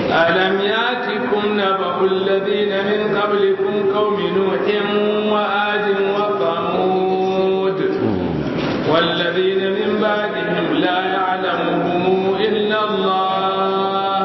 ألم ياتكم نبأ الذين من قبلكم قوم نوح وآد وثمود والذين من بعدهم لا يعلمهم إلا الله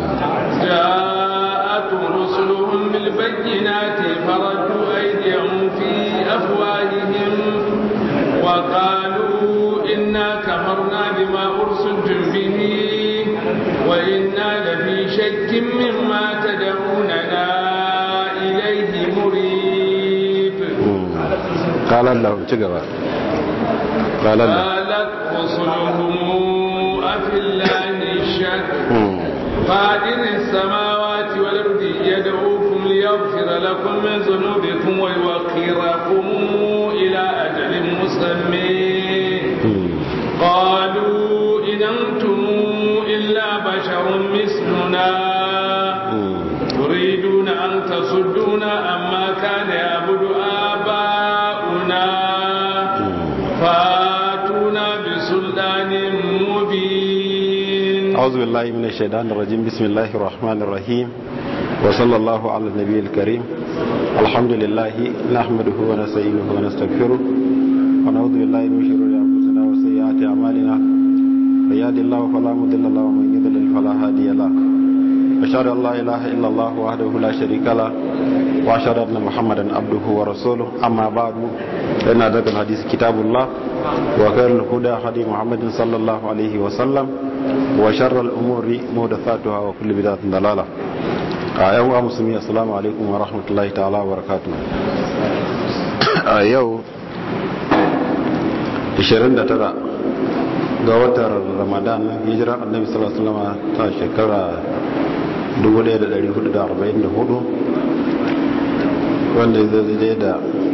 جاءتهم رسلهم بالبينات فردوا أيديهم في أفواههم وقالوا إنا كفرنا بما أرسلتم به وإنا لفي شك مما تدعوننا إليه مريب قال لهم تقبل قال لهم قالت رسلهم أفي الله الشك فاطر السماوات والأرض يدعوكم ليغفر لكم من ذنوبكم ويوخركم إلى أجل مسمى قالوا إن أنتم إلا بشر مثلنا تريدون أن تصدونا عما كان يعبد آباؤنا فاتونا بسلطان مبين أعوذ بالله من الشيطان الرجيم بسم الله الرحمن الرحيم وصلى الله على النبي الكريم الحمد لله نحمده ونستعينه ونستغفره ونعوذ بالله من شرور أنفسنا وسيئات أعمالنا من يهد الله فلا مضل له ومن يضلل فلا هادي له أشهد أن لا إله إلا الله وحده لا شريك له وأشهد أن محمدا عبده ورسوله أما بعد فإن أدرك الحديث كتاب الله وخير الهدى هدي محمد صلى الله عليه وسلم وشر الأمور محدثاتها وكل بدعة ضلالة أيها المسلمين السلام عليكم ورحمة الله تعالى وبركاته yau 29 ga watan ramadan hijira annabi sallallahu alaihi wasallam ta shekara 1444 wanda zai zai da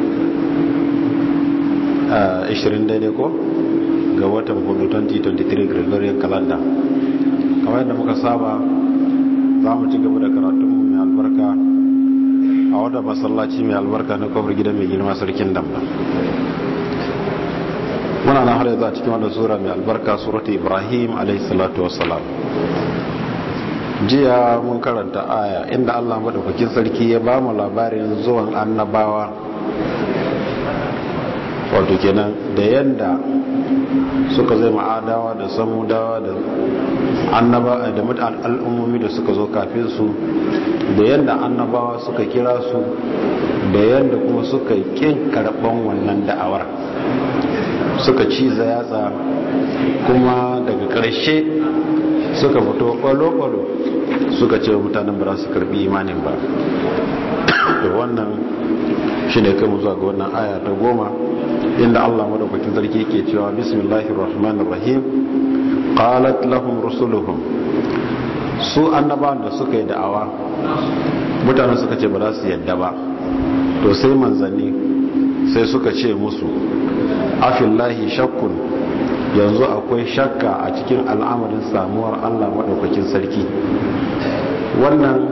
20 daidai ko ga watan 2023 gregorian calendar kamar yadda muka saba za mu ci gaba da karatunmu mai albarka a wadda masallaci mai albarka na kofar gidan mai girma sarkin damba muna na har yanzu a cikin wadda sura mai albarka suratu ibrahim alaihissalatu wassalam jiya mun karanta aya inda allah maɗaukakin sarki ya ba mu labarin zuwan annabawa wato kenan da yanda suka zai ma'adawa da samudawa da annaba da mutan al'ummomi da suka zo kafin su da yanda annabawa suka kira su da yanda kuma suka kin karɓan wannan da'awar suka ciza yatsa kuma daga ƙarshe suka fito ƙwalo-ƙwalo suka ce mutanen ba za su karɓi imanin ba da wannan shi ne kai zuwa ga wannan aya ta goma inda Allah madaukakin sarki yake cewa bismillahir rahmanir rahim qalat lahum rusuluhum su annabawan da suka yi da'awa mutanen suka ce ba za su yadda ba to sai manzanni sai suka ce musu afillahi shakkun yanzu akwai shakka a cikin al'amarin samuwar Allah madaukakin sarki wannan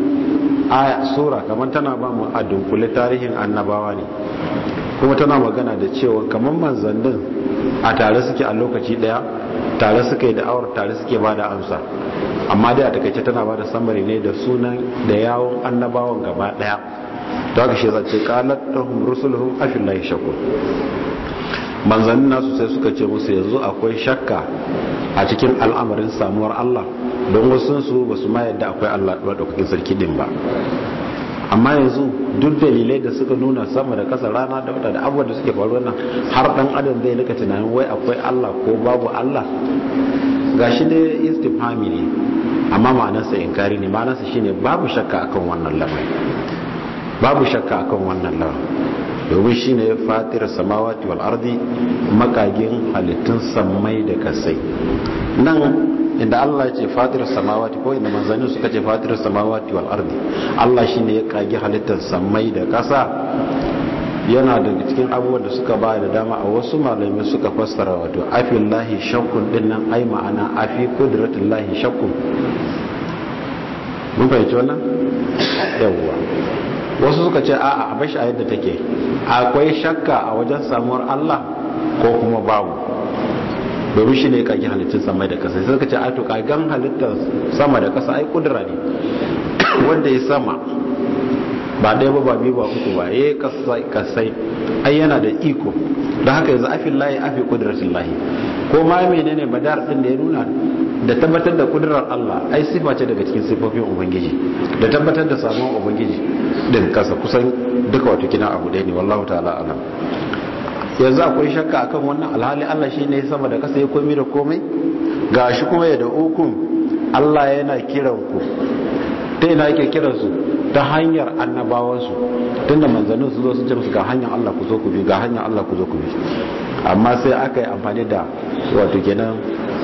aya sura kamar tana ba mu a dunkule tarihin annabawa ne kuma tana magana da cewa kamar manzannin a tare suke a lokaci daya tare suka yi da'awar tare suke ba da amsa amma dai a takaice tana ba da samari ne da sunan da yawon annabawan gaba daya ta haka shi zace qalat lahum rusuluhum afillahi shakur manzannin nasu sai suka ce musu yanzu akwai shakka a cikin al'amarin samuwar Allah don wasu su ba su ma yadda akwai Allah ɗaukakin sarki din ba amma yanzu duk dalilai da suka nuna sama da kasa rana da wata da abubuwan da suke faruwa nan har dan adam zai nika tunanin wai akwai Allah ko babu Allah gashi dai istifhami ne amma ma'anarsa inkari ne ma'anarsa shine babu shakka akan wannan lamarin babu shakka akan wannan lamarin domin shine fatir samawati wal ardi makagin halittun sammai da kasai nan inda Allah ya ce fatir samawati ko inda manzanni suka ce fatir samawati wal ardi Allah shine ya kage halittar sammai da kasa yana daga cikin abubuwan da suka ba da dama a wasu malamai suka fassara wato afillahi shakkun din nan ai ma'ana afi qudratillahi shakkun mun fahimci wannan yawwa wasu suka ce a'a a bashi a yadda take akwai shakka a wajen samuwar Allah ko kuma babu domin shi ne kage halittun sama da kasa sai suka ce ai to kagan halittar sama da kasa ai kudura ne wanda ya sama ba ɗaya ba ba biyu ba uku ba ya kasai ai yana da iko da haka yanzu afin layi afi kudratin lahi ko ma menene badar din da ya nuna da tabbatar da kudurar Allah ai sifa ce daga cikin sifofin ubangiji da tabbatar da samuwar ubangiji din kasa kusan duka wato kina abu ɗaya ne wallahu ta'ala alam yanzu akwai shakka akan wannan alhali Allah shi ne sama da kasa ya komi da komai gashi kuma ya da ukun Allah yana kiran ku ta ina yake kiran su ta hanyar annabawansu tunda manzannin su zo sun ce musu ga hanyar Allah ku zo ku bi ga hanyar Allah ku zo ku bi amma sai aka yi amfani da wato kenan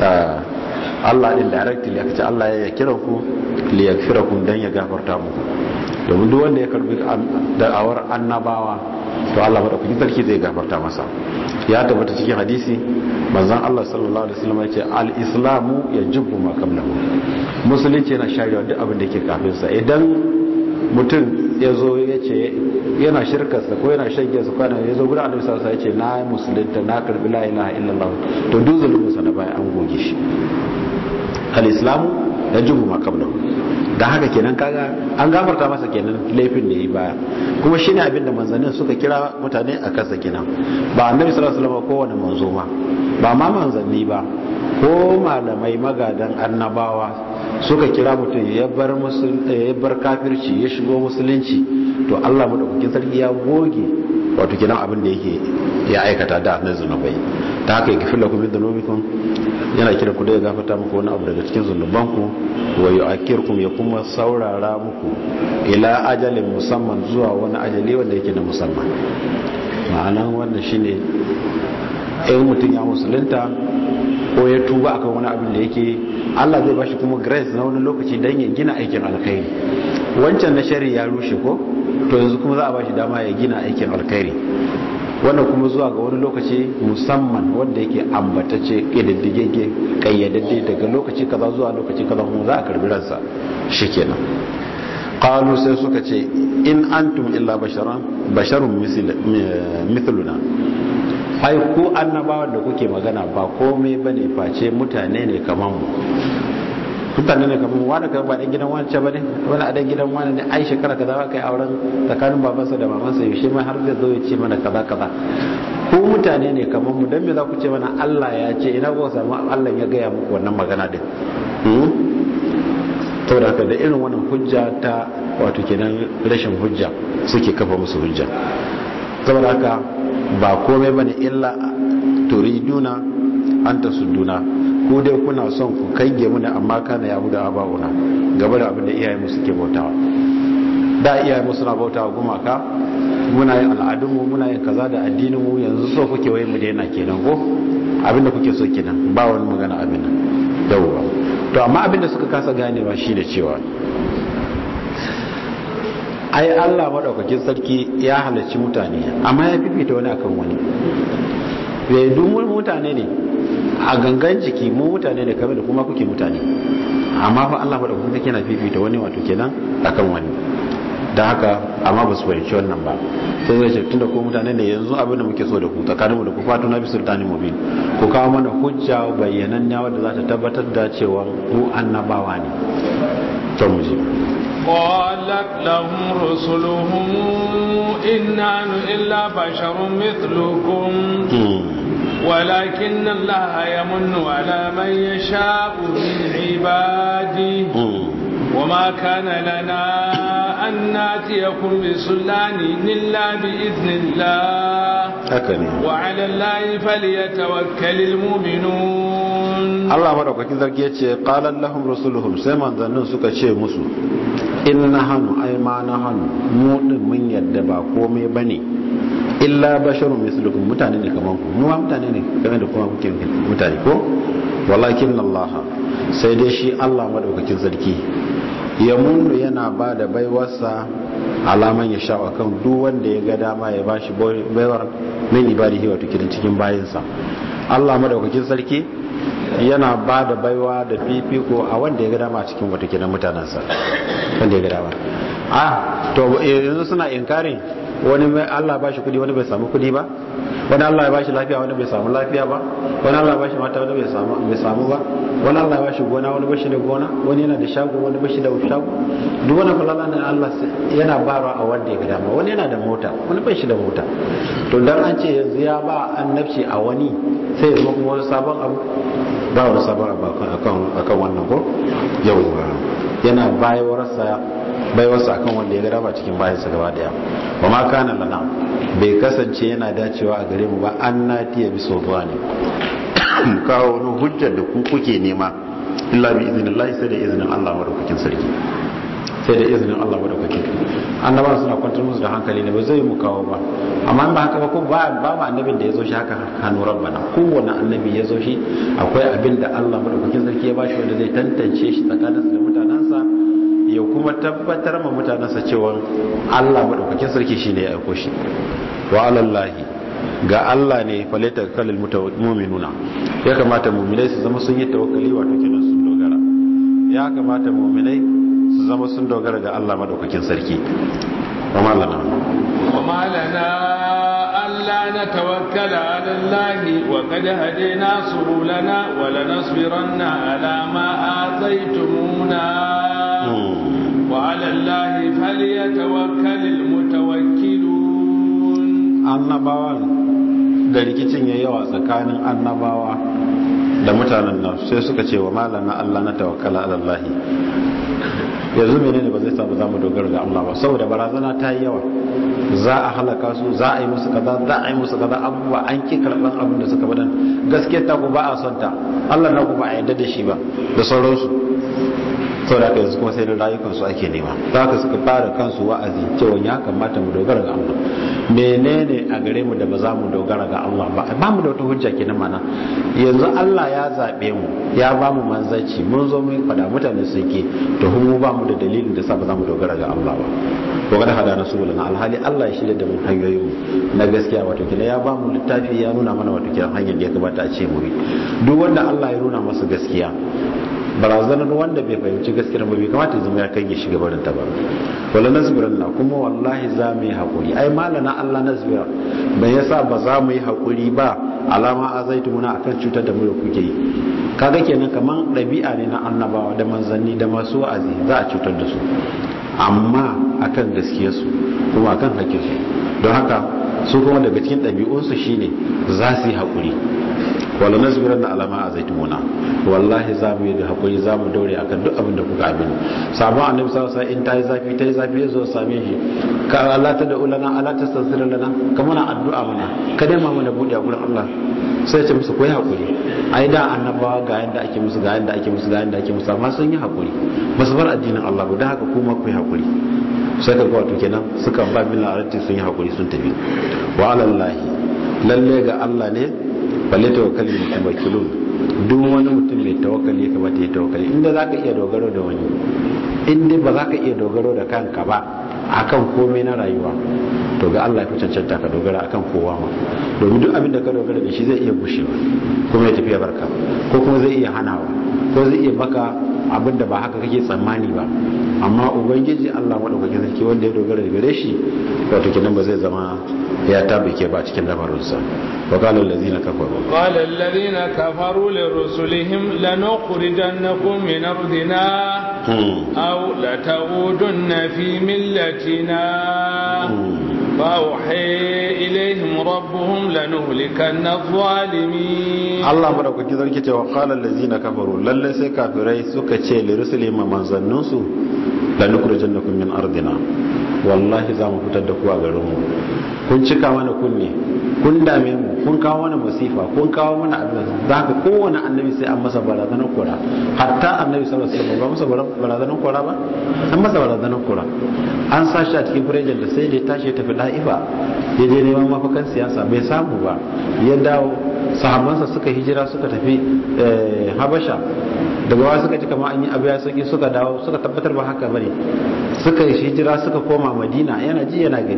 Allah din directly aka ce Allah ya kiran ku li yakfirakum dan ya gafarta muku domin duk wanda ya karbi da'awar annabawa to Allah madaukakin sarki zai gafarta masa ya tabbata cikin hadisi manzon Allah sallallahu alaihi wasallam ya ce al-islamu yajibu ma qablahu musulunci yana sharewa duk abin da ke kafin sa idan mutum ya zo ya ce yana shirkarsa ko yana shan giyarsa kwanan ya zo gudan annabi sallallahu alaihi wasallam ya ce na musulunta na karbi la ilaha illallah to duk zulumin sa na baya an goge shi al-islamu yajibu ma qablahu da haka kenan kaga an gafarta masa kenan laifin da yi baya kuma shine abinda manzannin suka kira mutane a kansa kenan ba annabi sallallahu alaihi wasallam kowane manzo ma ba ma manzanni ba ko malamai magadan annabawa suka kira mutum ya bar ya bar kafirci ya shigo musulunci to Allah madaukakin sarki ya goge wato kenan abin da yake ya aikata da na zunubai ta haka yake filla kuma dhunubikum yana kira ku da ya gafarta muku wani abu daga cikin zunubanku wa yu'akkirkum ya kuma saurara muku ila ajalin musamman zuwa wani ajali wanda yake na musamman ma'anan wannan shine in mutum ya musulunta ko ya tuba akan wani abin da yake Allah zai bashi kuma grace na wani lokaci don ya gina aikin alkhairi wancan na shari ya rushe ko to yanzu kuma za a bashi dama ya gina aikin alkhairi wannan kuma zuwa ga wani lokaci musamman wanda yake ambatacce ƙididdigegge ƙayyadadde daga lokaci kaza zuwa lokaci kaza kuma za a karbi ransa shikenan qalu sai suka ce in antum illa basharan basharun mithluna ai ku annabawan da kuke magana ba komai bane face mutane ne kaman mu mutane ne kamar wani kan ba dan gidan wani ce bane wani a dan gidan wani ne ai shekara kaza ba kai auren tsakanin babansa da mamansa yaushe mai har zai zo ya ce mana kaza kaza ko mutane ne kamar mu dan me za ku ce mana Allah ya ce ina ku samu Allah ya gaya muku wannan magana din to da da irin wannan hujja ta wato kenan rashin hujja suke kafa musu hujja saboda haka ba komai bane illa turiduna an tasudduna ko dai kuna son ku kange mu ne amma kana ya huda abawuna gaba da abin da iyaye mu suke bautawa da iyaye mu suna bautawa gumaka muna yin al'adunmu muna yin kaza da addinin mu yanzu so kuke wai mu daina kenan ko abin da kuke so kenan ba wani magana abin nan yawwa to amma abin da suka kasa ganewa shine cewa ai Allah madaukakin sarki ya halarci mutane amma ya fifita wani akan wani bai dumun mutane ne a gangan jiki mu mutane ne kamar da kuma kuke mutane amma fa Allah madaukakin sarki yana fifita wani wato kenan akan wani da haka amma ba su fahimci wannan ba sai zai ce tunda ko mutane ne yanzu abin da muke so da ku tsakaninmu da ku fatu na bisul tani mubin ku kawo mana hujja bayyananniya wadda za ta tabbatar da cewa ku annabawa ne to mu je قالت لهم رسلهم إن نحن إلا بشر مثلكم ولكن الله يمن على من يشاء من عباده وما كان لنا أن ناتيكم بسلطان إلا بإذن الله وعلى الله فليتوكل المؤمنون الله مرحبا كذا يتي قال لهم رسولهم سيما ظنون سكا شيء مسو إن نحن أي ما نحن مود من يدبا قومي بني illa basharun mislukum mutane ne kaman ku mu mutane ne kamar da kuma kuke mutane ko walakin Allah sai dai shi Allah madaukakin sarki ya mundu yana ba da baiwarsa alaman ya sha kan duk wanda ya ga dama ya bashi baiwar min ibadihi wato kidan cikin bayinsa Allah madaukakin sarki yana ba da baiwa da fifiko a wanda ya ga dama cikin wata kidan mutanensa wanda ya ga dama ah to yanzu suna inkarin wani mai Allah ba shi kudi wani bai samu kudi ba wani Allah ya ba shi lafiya wani bai samu lafiya ba wani Allah ya ba shi mata wani bai samu bai samu ba wani Allah ya ba shi gona wani ba shi da gona wani yana da shago wani ba shi da shago duk wani falala ne Allah yana bara a wanda ya ga dama wani yana da mota wani bai shi da mota to dan an ce yanzu ya ba annabci a wani sai ya zama kuma wani sabon abu ba wani sabon abu akan wannan ko yauwa yana bayawarsa baiwarsa akan wanda ya ga dama cikin bayansa gaba daya ba ma kana lana bai kasance yana dacewa a gare mu ba an natiya bi sultani kawo wani hujjar da ku kuke nema illa bi idinillahi sai da izinin Allah madaukakin sarki sai da izinin Allah madaukakin annabawa suna kwantar musu da hankali ne ba zai mu kawo ba amma ba haka ba ko ba ba ma annabin da ya zo shi haka hannu rabbana kowane annabi ya zo shi akwai abin da Allah madaukakin sarki ya bashi wanda zai tantance shi tsakaninsa da mutanensa ya kuma tabbatar ma mutanensa cewa Allah madaukakin sarki shine ya aiko shi wa alallahi ga Allah ne falaita kalil mu'minuna ya kamata mu'minai su zama sun yi tawakkali wato kenan sun dogara ya kamata mu'minai su zama sun dogara ga Allah madaukakin sarki wa malana wa malana alla natawakkala ala Allah wa qad hadayna subulana wa lanasbiranna ala ma ataytumuna wa ala Allah falyatawakkalul mutawakkilun annabawan da rikicin ya yawa tsakanin annabawa da mutanen nan sai suka ce wa malana Allah na tawakkala ala Allah yanzu menene ba zai sa ba za mu dogara ga Allah ba saboda barazana ta yi yawa za a halaka su za a yi musu kaza za a yi musu kaza abubuwa an ki karban abin da suka faɗan gaskiya ta ku ba a son ta Allah na ku ba a yarda da shi ba da sauransu sau da yanzu kuma sai da rayukansu ake nema za ka suka fara kansu wa'azi cewa ya kamata mu dogara ga Allah menene a gare mu da ba za mu dogara ga Allah ba ba mu da wata hujja kenan mana yanzu Allah ya zaɓe mu ya ba mu manzanci mun zo mun fada mutane sun ke to mu ba mu da dalilin da sa ba za mu dogara ga Allah ba ko kada hada na subulana alhali Allah ya shirya da mu hanyoyin mu na gaskiya wato kina ya ba mu littafi ya nuna mana wato kina hanyar da ya kamata a ce mu bi duk wanda Allah ya nuna masa gaskiya barazanar wanda bai fahimci gaskiyar ba bai kamata zama ya kai shiga barin ta ba wala nasbiran na kuma wallahi za mu yi hakuri ai malana Allah nasbira bai yasa ba za mu yi hakuri ba alama azaitumuna akan cutar da mu da kuke yi kaga kenan kaman ɗabi'a ne na annabawa da manzanni da masu wa'azi za a cutar da su amma akan gaskiyarsu kuma akan hakkinsu don haka su kuma daga cikin ɗabi'unsu shine za su yi hakuri wala nasbiran na alama a zaitumuna wallahi za mu yi da hakuri za mu daure akan duk abin da kuka abin sabon annabi sallallahu alaihi in ta yi zafi ta yi zafi ya zo same shi ka Allah ta da ulana Allah ta sansira lana ka mana addu'a mana ka dai ma mana bude a gurin Allah sai ya ce musu koyi hakuri ai da annabawa ga yanda ake musu ga yanda ake musu ga yanda ake musu amma sun yi hakuri ba su bar addinin Allah ba da haka kuma ku yi hakuri sai ka ga wato kenan suka ba bin arati sun yi hakuri sun tafi wa alallahi lalle ga Allah ne balle tawakkali mutawakkilun duk wani mutum mai tawakkali ya kamata ya tawakkali inda za ka iya dogaro da wani inda ba za ka iya dogaro da kanka ba akan komai na rayuwa to ga Allah ya fi cancanta ka dogara akan kowa ma domin duk abin da ka dogara da shi zai iya gushewa kuma ya tafiya barka ko kuma zai iya hanawa ko zai iya baka abin da ba haka kake tsammani ba amma ubangiji Allah madaukakin sarki wanda ya dogara da gare shi wato kenan ba zai zama ya tabbake ba cikin lamarinsa wa qala allazina kafaru qala allazina kafaru lirusulihim lanukhrijannakum min ardina aw lata'udunna fi millatina فأوحي إليهم ربهم لنهلكن الظالمين الله مدوك كذا كده وقال الذين كفروا لله سي كافري suka ce li rusulihim manzannunsu lanukhrijannakum min ardina wallahi za mu fitar da ku a garin mu kun cika mana kunne kun dame mu kun kawo mana masifa kun kawo mana abin za ka kowane annabi sai an masa barazanar kora hatta annabi sallallahu alaihi wasallam ba masa barazanar kora ba an masa barazanar kora an sa shi a cikin firejin da sai da ya tashi ya tafi da'ifa ya je neman mafakan siyasa bai samu ba ya dawo sahabbansa suka hijira suka tafi habasha daga wa suka ji kama an yi abu ya sauki suka dawo suka tabbatar ba haka bane suka hijira suka koma madina yana ji yana gani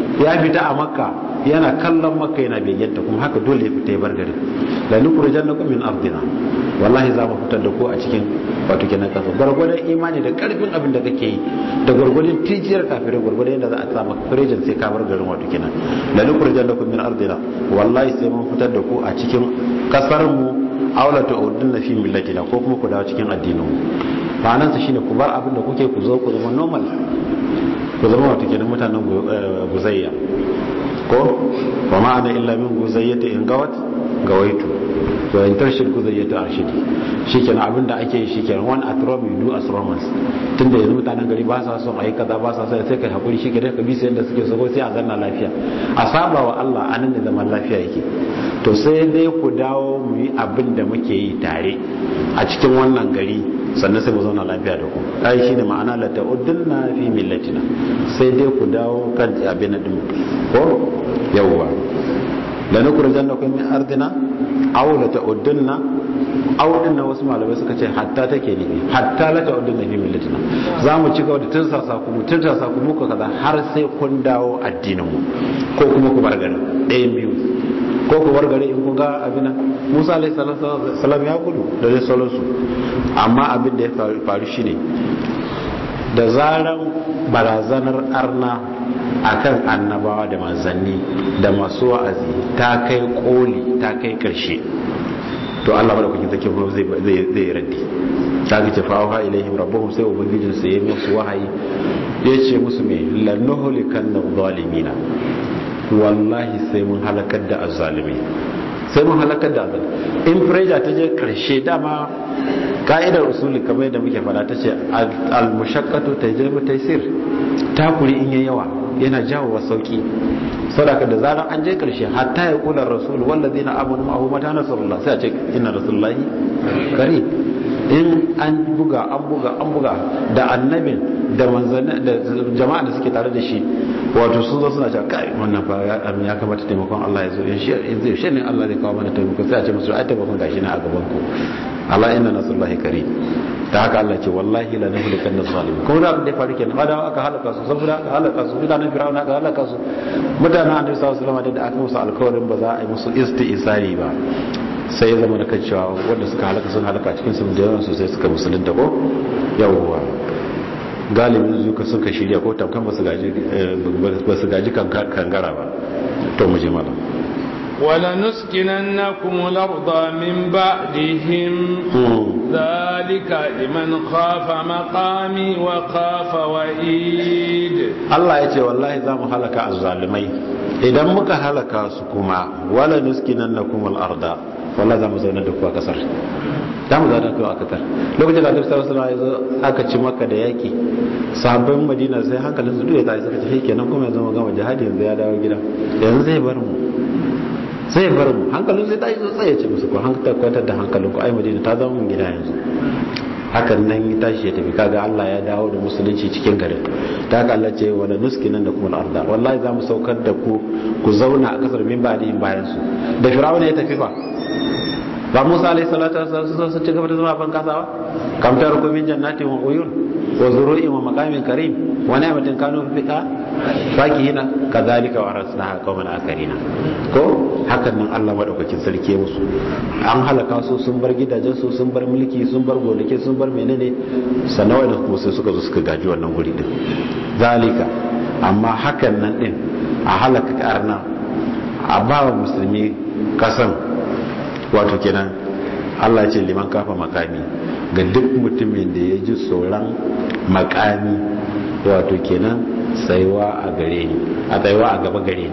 ya fita a makka yana kallon makka yana begenta kuma haka dole ya fita ya bar garin la nukhrijannakum min ardina wallahi za mu fitar da ku a cikin wato kenan kasa gwargwadon imani da karfin abin da kake yi da gwargwadon tijiyar kafirai gwargwadon yadda za a sa maka firejin sai ka bar garin wato kenan la nukhrijannakum min ardina wallahi sai mun fitar da ku a cikin kasar mu aula ta udun fi millatina ko kuma ku dawo cikin addinin mu ma'anar sa shine ku bar abin da kuke ku zo ku zama normal ku zama wato kenan mutanen guzayya ko wa ma'ana illa min guzayyata in gawat gawaitu to in tarshid guzayyata arshidi shikenan abin da ake yi shikenan one at Rome you do as Romans tunda yanzu mutanen gari ba sa son ayi kaza ba sa son sai kai hakuri shikenan ka bi sai yanda suke so sai a zanna lafiya a saba wa Allah anan ne zaman lafiya yake to sai dai ku dawo mu yi abin da muke yi tare a cikin wannan gari sannan sai mu zauna lafiya da ku ai shine ma'ana la ta'uddunna fi millatina sai dai ku dawo kan abin din ko yawwa la nukhrijannakum min ardina aw la ta'uddunna aw dinna wasu malamai suka ce hatta take ne hatta la ta'uddunna fi millatina za mu ci gaba da tursasa ku mu tursasa ku muku kaza har sai kun dawo addinin mu ko kuma ku bar garin ɗayan biyu ko ku bar gari in kun ga abin nan Musa alaihi salam ya gudu da dai sauransu amma abin da ya faru shine da zaran barazanar arna akan annabawa da manzanni da masu wa'azi ta kai koli ta kai karshe to Allah madaukakin sarki kuma zai zai zai raddi ta ga ce fa'awa ilaihim rabbuhum sai ubangijin su yayi musu wahayi yace musu me lanuhlikan zalimina wallahi sai mun halakar da azzalimi sai mun halakar da azzalimi in preja ta je karshe dama ka'idar usuli kamar yadda muke fada ta ce al-mushaqqatu tajribu taysir takuri in yayi yawa yana jawo wa sauki sadaka da zaran an je karshe hatta ya kula rasul wallazina amanu ma'ahu mata nasrullah sai a ce inna rasulullahi kari in an buga an buga an buga da annabin da manzanni da jama'a da suke tare da shi wato sun zo suna cewa kai wannan fa ya kamata taimakon Allah ya zo in shi zai shi ne Allah zai kawo mana taimako sai a ce musu ai taimakon gashi na a gaban ku Allah inna nasrullahi karim ta haka Allah ce wallahi la nuhlikan nas-zalimin kuma da abin da ya faru kenan da aka halaka su saboda aka halaka su mutanen fir'auna aka halaka su mutanen annabi sallallahu alaihi wasallam da aka musu alkawarin ba za a yi musu isti'isari ba sai ya zama da kan cewa wanda suka halaka sun halaka cikin su da yawan sosai suka musulunta ko yawwa galibin zuka sun ka shirya ko tamkan ba su gaji ba su gaji kangara ba to mu je malam ولنسكننكم الأرض من بعدهم ذلك لمن خاف مقامي وخاف وعيد الله يتي والله زام هلك الظالمين idan muka halaka su kuma wala nuskinannakum al-arda wallahi zamu zauna da ku a kasar zamu zauna da ku a kasar lokacin da Annabi sallallahu alaihi wasallam aka ci maka da yaki sahabban Madina sai hankalin su duya ta suka ce hey kenan kuma yanzu mu gama jihadi yanzu ya dawo gida yanzu zai bar mu sai ya bar mu hankalin sai tashi sai ya ce musu ko hankali kwantar da hankalin ku ai madina ta zama mun gida yanzu hakan nan ya tashi ya tafi kaga Allah ya dawo da musulunci cikin garin ta haka Allah ce wala nuskinan da kuma arda wallahi za mu saukar da ku ku zauna a kasar min ba bayan su da firawuna ya tafi fa ba Musa alaihi salatu wasallam sun ci gaba da zama ban kasawa kam ta rukumin jannatin wa uyun wa zuru'in wa maqamin karim wa ni'matin kanu fiha fakihina kadhalika wa rasnaha qauman akarina ko hakan nan Allah madaukakin sarki musu an halaka su sun bar gidajen su sun bar mulki sun bar gonaki sun bar menene sanawai da kuma sai suka zo suka gaji wannan guri din zalika amma hakan nan din a halaka karna a ba wa musulmi kasan wato kenan Allah ce liman kafa makami ga duk mutumin da ya ji tsoron makami wato kenan tsayuwa a gare ni a tsayuwa a gaba gare ni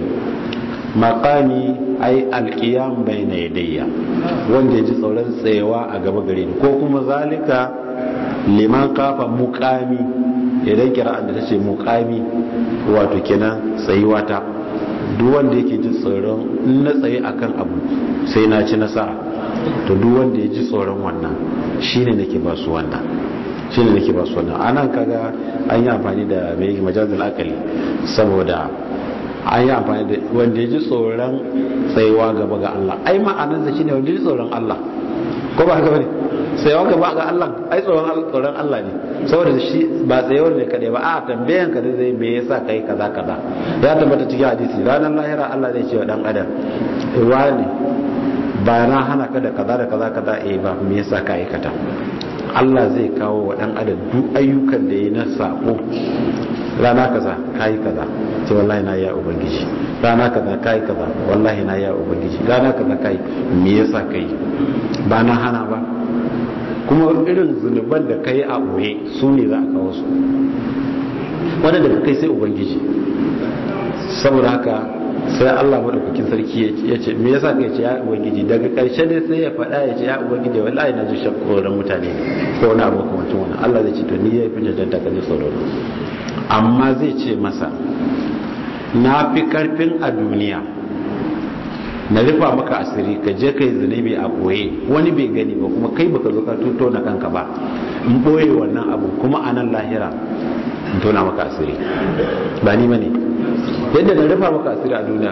makami ai alkiyam bai na yadayya wanda ya ji tsoron tsayawa a gaba gare ni ko kuma zalika liman kafa mukami idan kira'an da ta ce mukami wato kenan tsayuwa ta duk wanda yake ji tsoron na tsaye akan abu sai na ci nasara to duk wanda ya ji tsoron wannan shine nake ba su wannan shine nake ba su wannan anan kaga an yi amfani da mai majazul akali saboda an yi amfani da wanda ya ji tsoron tsayuwa gaba ga Allah ai ma'anar da shine wanda ya ji tsoron Allah ko ba haka bane tsayawa gaba ga Allah ai tsoron tsoron Allah ne saboda shi ba tsayawar ne kadai ba a tambayan ka zai me yasa kai kaza kaza ya tabbata cikin hadisi ranar lahira Allah zai ce wa dan adam wani ba na hana ka da kaza da kaza kaza eh ba me yasa ka aikata Allah zai kawo wa dan adam duk ayyukan da yi na sako rana kaza kai kaza ce wallahi na ya ubangiji rana kaza kai kaza wallahi na ya ubangiji rana kaza kai me yasa kai ba na hana ba kuma irin zunuban da kai a boye su ne za a kawo su wanda daga kai sai ubangiji saboda haka sai Allah madaukakin sarki ya ce me yasa kai ce ya ubangiji daga karshe dai sai ya faɗa ya ce ya ubangiji wallahi na ji shakkoran mutane ko wani abu kuma tun wannan Allah zai ce to ni ya fi jajjanta ka ji tsoro amma zai ce masa na fi karfin a duniya na rufa maka asiri ka je kai zunubi a boye wani bai gani ba kuma kai baka zo ka tuto na kanka ba in boye wannan abu kuma a nan lahira in tona maka asiri ba ni bane yadda na rufa maka asiri a duniya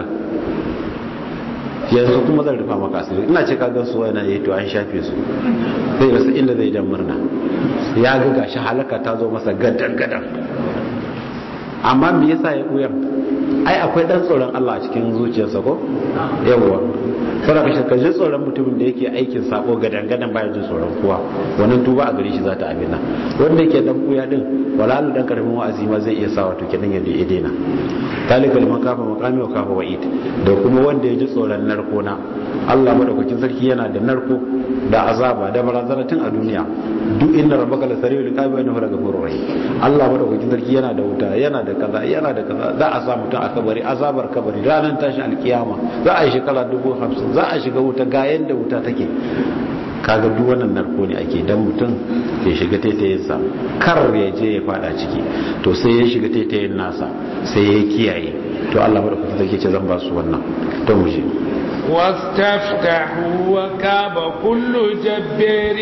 yanzu kuma zan rufa maka asiri ina ce ka gan su wani ya to an shafe su zai rasa inda zai dan murna ya ga gashi halaka ta zo masa gadan gadan amma me yasa ya ɓuya ai akwai dan tsoron Allah a cikin zuciyarsa ko yawwa fara ka shakka ji tsoron mutumin da yake aikin sako gadan gadan baya jin tsoron kowa wannan tuba a gare shi za ta abina wanda yake dan ɓuya din walalu dan karamin wa'azi ma zai iya sa wato kenan yadda ya daina talika liman kafa maqami wa kafa wa'id da kuma wanda ya ji tsoron narko na Allah madaukakin sarki yana da narko da azaba da barazana tun a duniya duk inda rabbaka la sari'ul iqabi wa innahu lagafurur rahim Allah madaukakin sarki yana da wuta yana da kaza yana da kaza za a sa mutum a kabari azabar kabari ranar tashi alkiyama za a yi shekara dubu hamsin za a shiga wuta ga yanda wuta take kaga duk wannan narko ne ake dan mutum ya shiga taitayin sa kar ya je ya fada ciki to sai ya shiga taitayin nasa sai ya kiyaye to Allah madaukakin sarki ce zan ba su wannan to mu je واستفتحوا وكاب كل جبار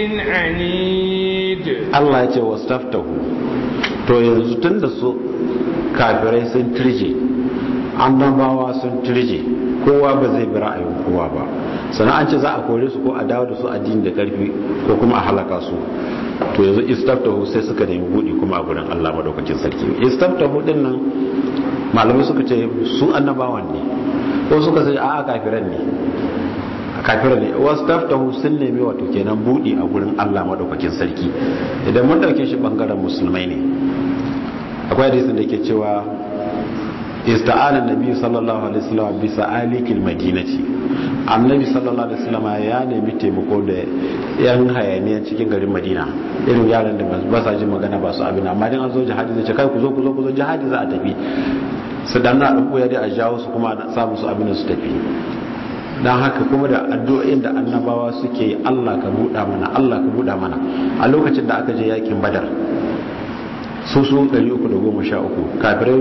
عنيد Allah ya ce wastaftahu to yanzu tun da su kafirai sun turje annabawa sun turje kowa ba zai bi ra'ayin kowa ba sannan an ce za a kore su ko a dawo da su addini da karfi ko kuma a halaka su to yanzu istaftahu sai suka nemi buɗi kuma a gurin Allah madaukakin sarki istaftahu din nan malamai suka ce su annabawan ne ko suka ce a'a kafiran ne kafiran ne wasu taftahu sun nemi wato kenan budi a gurin Allah madaukakin sarki idan mun dauke shi bangaren musulmai ne akwai hadisin da ke cewa ista'ana nabi sallallahu alaihi wasallam bi sa'alikil madinati annabi sallallahu alaihi wasallam ya nemi taimako da yan hayaniya cikin garin madina irin yaran da ba sa jin magana ba su abin amma dan an zo jihadi zai ce kai ku zo ku zo ku zo jihadi za a tafi su dan na dan koya dai a jawo su kuma a samu su abin da su tafi dan haka kuma da addu'o'in da annabawa suke yi Allah ka buɗa mana Allah ka buɗa mana a lokacin da aka je yakin badar su su 313 kafirai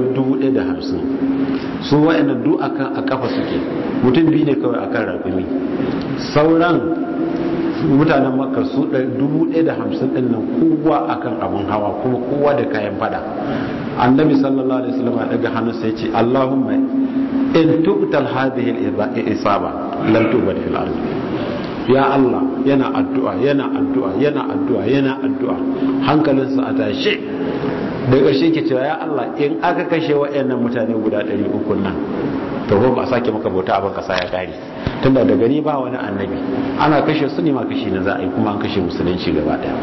1050 su wa'annan duk akan a kafa suke mutum biyu ne kawai akan rakumi sauran mutanen makka su 1050 din nan kowa akan abun hawa kuma kowa da kayan fada annabi sallallahu alaihi wasallam ya daga hannu sai ya ce Allahumma in tuqtal hadhihi al-isaba lam tubad fil ard ya Allah yana addu'a yana addu'a yana addu'a yana addu'a hankalinsa a tashe da ƙarshe ke cewa ya Allah in aka kashe waɗannan mutane guda 300 nan to ba a sake maka bauta abin kasa ya kare tunda da gani ba wani annabi ana kashe su ne ma kashe na za a yi kuma an kashe musulunci gaba daya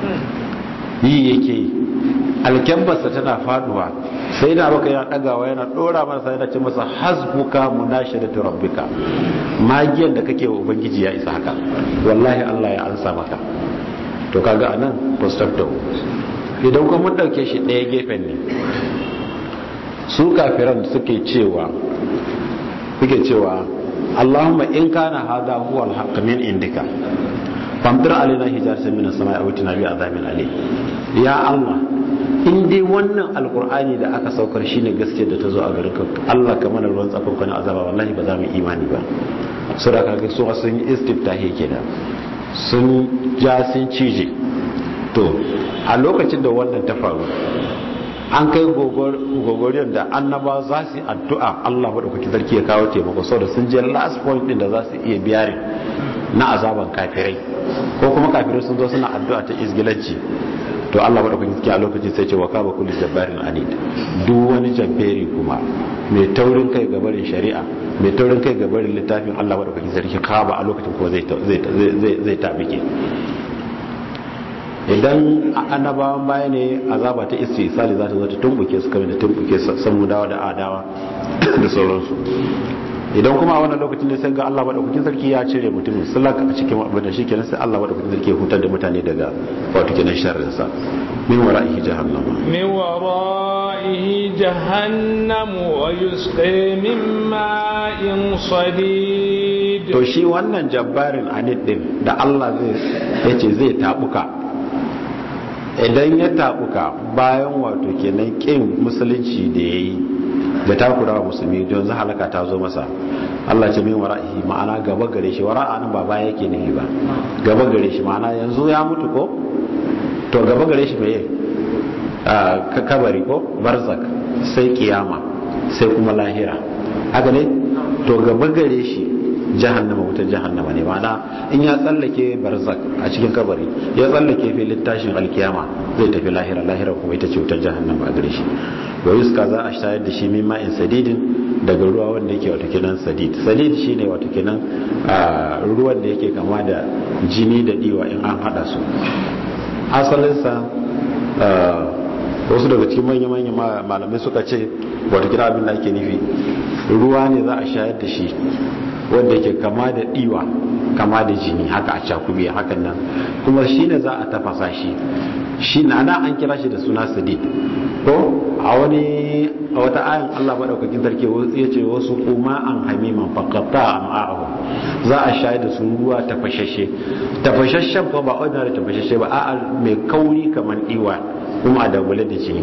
yi yake yi alkyambarsa tana faduwa sai da baka yana dagawa yana dora masa yana ce masa hasbuka munashadatu rabbika magiyan da kake wa ubangiji ya isa haka wallahi Allah ya ansa maka to kaga anan postafto idan kuma mun dauke shi ɗaya gefen ne su kafiran suke cewa suke cewa Allahumma in kana hada huwa al-haqq min indika famtir alaina hijaratan min as-sama'i aw tina bi azabin alim ya Allah in dai wannan alkur'ani da aka saukar shine gaske da ta zo a garin ka Allah ka mana ruwan tsakon azaba wallahi ba za mu imani ba su da kaga su sun yi istiftahi kenan sun ja sun cije to a lokacin da wannan ta faru an kai gogoriyar da annaba za su yi addu'a Allah maɗaukaki sarki ya kawo taimako sau da sun je last point din da za su iya biyarin na azaban kafirai ko kuma kafirai sun zo suna addu'a ta izgilanci to Allah madaukakin sarki a lokacin sai ce wa kaba kullu jabbarin anid duk wani jabberi kuma mai taurin kai ga barin shari'a mai taurin kai ga barin littafin Allah madaukakin sarki kaba a lokacin kuma zai zai zai zai tabike idan annabawan baya ne azaba ta istisali za ta zo ta tumbuke su kamar da tumbuke samudawa da adawa da sauransu idan kuma a wannan lokacin ne sai ga Allah madaukakin sarki ya cire mutumin sulak a cikin abin da shikenan sai Allah madaukakin sarki ya hutar da mutane daga wato kenan sharrin sa min wara'ihi jahannam min wara'ihi jahannam wa yusqa min ma'in sadid to shi wannan jabbarin anid din da Allah zai yace zai tabuka idan ya tabuka bayan wato kenan kin musulunci da yayi da takura wa musulmi don za halaka ta zo masa Allah ce min wara'ihi ma'ana gaba gare shi wara'a nan ba baya yake nihi ba gaba gare shi ma'ana yanzu ya mutu ko to gaba gare shi mai a kabari ko barzak sai kiyama sai kuma lahira haka ne to gaba gare shi jahannama wutar jahannama ne ma'ana in ya tsallake barzak a cikin kabari ya tsallake filin tashin alkiyama zai tafi lahira lahira kuma ita ce wutar jahannama a gare shi wa yuska za a shayar da shi min ma'in sadidin daga ruwa wanda yake wato kenan sadid sadid shine wato kenan ruwan da yake kama da jini da diwa in an hada su asalinsa wasu daga cikin manya-manya malamai suka ce wato kira abin da ake nufi ruwa ne za a shayar da shi wanda yake kama da diwa kama da jini haka a cakubi hakan nan kuma shi ne za a tafasa shi shi na ana an kira shi da suna sadid ko a wani a wata ayan Allah madaukakin sarki ya ce wasu kuma an hamiman faqata am'ahu za a shayar da su ruwa tafashashe tafashashen ko ba ordinary tafashashe ba a'a mai kauri kamar diwa kuma a dagule da jini